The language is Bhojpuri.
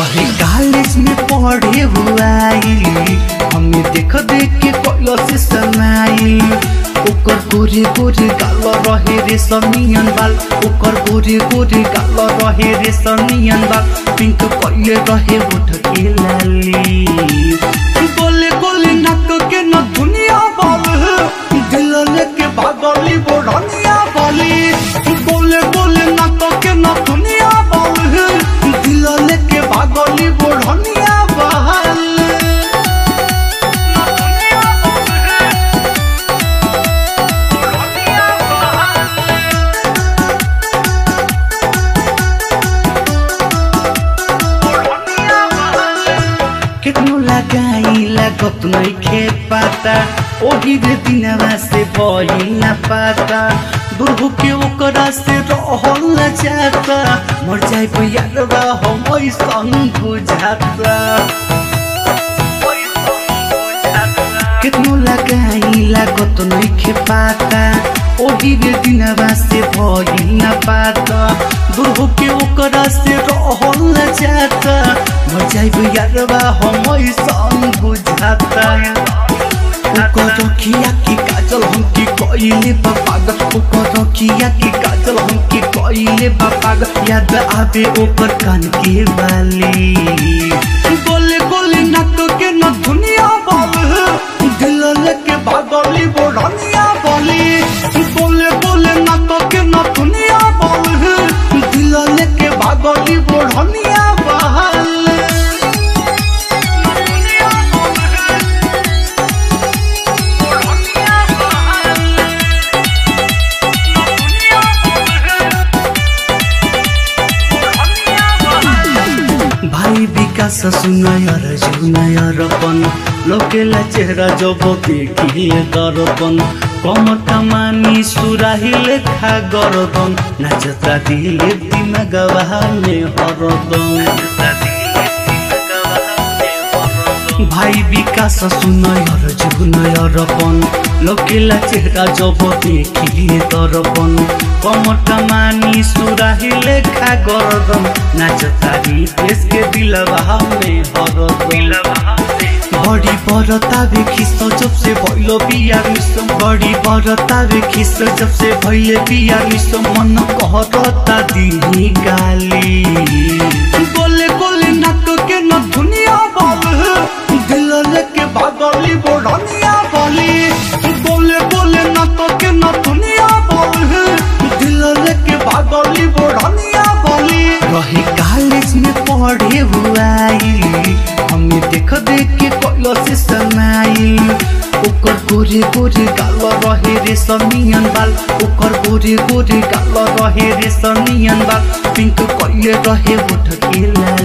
रहे कॉलेज में पढ़े हुआ हमें देख देख के कोयला से समाई ओकर गोरे गोरे गाल रहे रे समियन बाल ओकर गोरे गोरे गाल रहे रे समियन बाल पिंक कइले रहे उठ के लाली गोले गोले नाक के न दुनिया बाल दिल लेके भागली बोढ़निया बाली गोले गोले नाक के न दुनिया बाल दिल लेके भागली बोढ़निया बाल केतनो लगाई लागत नइखे पाता ओही रे दिनवा से भइल ना पाता दुर्भु के ओकरा से रहल ना जाता मर जाए यारवा हम ऐसन बुझाता केतनो लगाई लागत नइखे पाता ओही रे दिनवा से भइल ना पाता दुर्भु के ओकरा से रहल ना जाता मर जाइब यारवा हम ऐसन बुझाता ओकर रखिया की काजल हमके कइले बापाग ओकर रखिया की काजल हमके कइले बापाग याद आवे ओकर कान के बाली गोले गोले नाक के न दुनिया बाल दिल लेके भागली बोढ़निया बाली गोले गोले नाक के न दुनिया बाल दिल लेके भागली बोढ़निया बाल भाइ विकास सुनायर जुनायर पन लोकेला चेहरा जब देखिए दर्पण कमटा मानी सुराहिले खा गरदन नाचता दिले दिमाग में हरदम भाइ विकास सुनयर जुनयर पन लोकेला चेहरा जब देखिए दर्पण कमटा मानी सुराहिले खा गरदन नाचतारी देश के दिलवा में हरदम बड़ी बरता वे खिस्स जब से भइलो बिया विश्व बड़ी बरता वे खिस्स जब से भइले बिया विश्व मन कहरता दिनी गाली गोले गोले नाक के न दुनिया बाल दिल लेके भागली बोढ़निया बाली गोले गोले नाक के न दुनिया बाल दिल लेके भागली बोढ़निया बाली रहे कॉलेज में पढ़े हुआ हमें देख देख के कोयला से समाई ओकर गोरे गोरे गाल रहे रे समियन बाल ओकर गोरे गोरे गाल रहे रे समियन बाल पिंक कइले रहे उठ के ला